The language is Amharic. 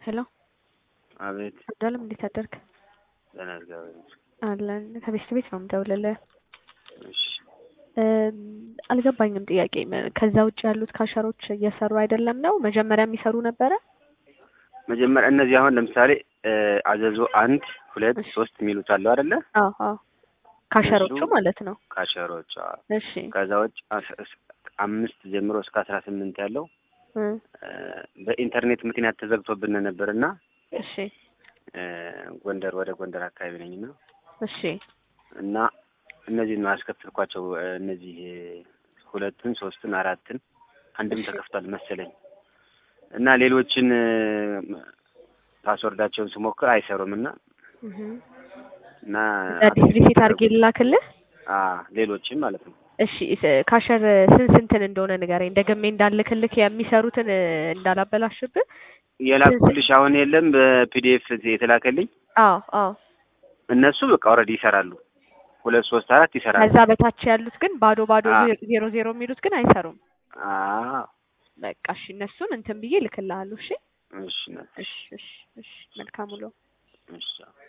ሄሎ አቤት አብዱአለም እንዴት አደርክ? ደህና እግዚአብሔር ይመስገን። አለን ከቤት ቤት ነው የምደውልልህ። እሺ እም፣ አልገባኝም ጥያቄ ም- ከዛ ውጭ ያሉት ካሸሮች እየሰሩ አይደለም ነው? መጀመሪያ የሚሰሩ ነበረ? መጀመሪያ እነዚህ አሁን ለምሳሌ እ፣ አዘዞ አንድ ሁለት እሺ። ሶስት የሚሉት አሉ አይደለ? አዎ አዎ ካሸሮቹ እነሱ- ማለት ነው። ካሸሮች አዎ። እሺ ከዛ ውጭ አስ- እስ- አምስት ጀምሮ እስከ አስራ ስምንት ያለው እ፣ እ፣ በኢንተርኔት ምክንያት ተዘግቶብን ነበር እና እሺ እ፣ ጎንደር ወደ ጎንደር አካባቢ ነኝ እና እሺ እና እነዚህን ነው ያስከፍልኳቸው። እ፣ እነዚህ ሁለትን ሶስትን አራትን አንድም እሺ። ተከፍቷል መሰለኝ እና ሌሎችን እ፣ ፓስወርዳቸውን ስሞክር አይሰሩም እና እህ እና አዲስ ሪሴት አድርጌ ልላክልህ። አ ሌሎችም ማለት ነው። እሺ ስ- ካሸር ስንት ስንትን እንደሆነ ንገረኝ። ደግሜ እንዳልክልክ የሚሰሩትን እ፣ እንዳላበላሽብህ። የላኩልሽ አሁን የለም በፒዲኤፍ የተላከልኝ አዎ አዎ እነሱ በቃ ኦልሬዲ ይሰራሉ። ሁለት ሶስት አራት ይሰራሉ። ከዛ በታች ያሉት ግን ባዶ ባዶ አ- ዜ- ዜሮ ዜሮ የሚሉት ግን አይሰሩም። አዎ በቃ እሺ እነሱን እንትን ብዬ ልክልሃለሁ። እሺ እሺ ነው። እሺ እሺ እሺ መልካም ውሎ። እሺ